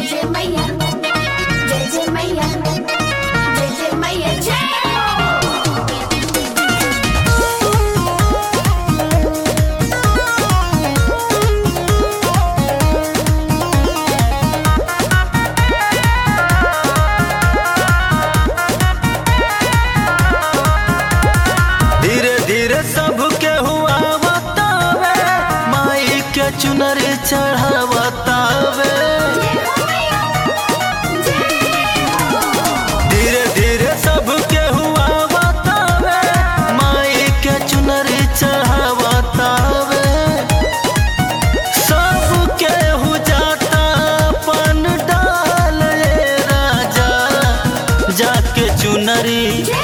जय मैया जय जय मैया जय जय मैया जय हो धीरे धीरे सबके हुआ बतावे माई के चुनरी चढ़ावतावे धीरे धीरे सबके हुआ बतावे माई के चुनरी चढ़ावतावे सबके हु जाता पन डाल ये राजा जाके चुनरी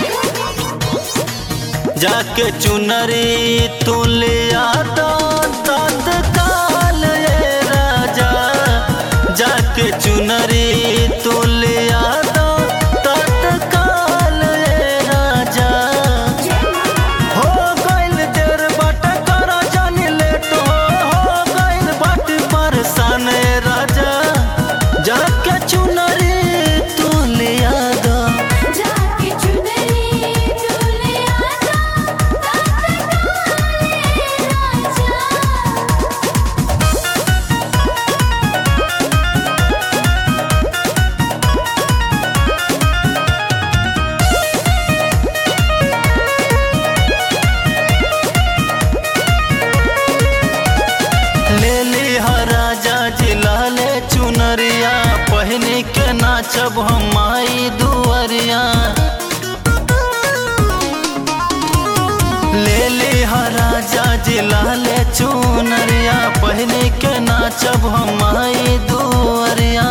जाके चुनरी तू ले आता तत्काल ये राजा जाके चुनरी तू ले आता तत्काल ये राजा हो गइल देर बाट करा जानी लेट हो हो गइल बाट परेशान ए राजा जाके चुनरी तू ले आता जाके चुनरी तूने आजा तत्काल राजा ले ली हा राजा जिला ले चुनरिया पहनी के नाचब हम माई दुअरिया ले ली हा राजा जिला ले चुनरिया पहनी के नाचब हम माई दुअरिया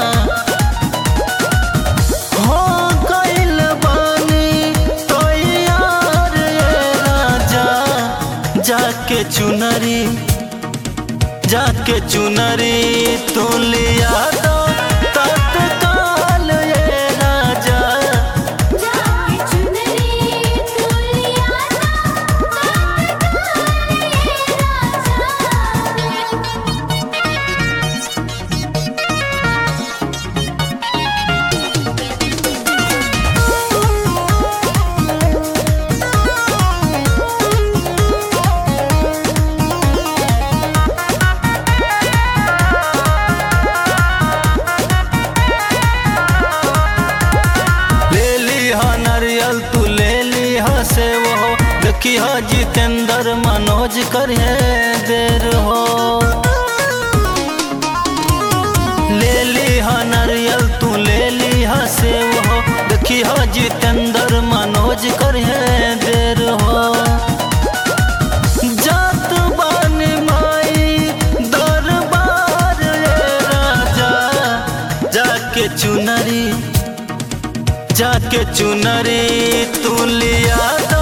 हो गइल बानी तैयार ये राजा जाके चुनरी जाके चुनरी तू लिया दो तत्काल ये राजा जाके चुनरी तूने आजा तत्काल राजा ले ली हा नारियल तू ले ली हा से वो देखी हा जितेंद्र मनोज करे देर हो ले ली हा नारियल तू ले ली हा से वो देखी हा जितेंद्र मनोज करे देर हो जात बानी माई दरबार ये राजा जाके चुनरी जाके चुनरी तू लिया दो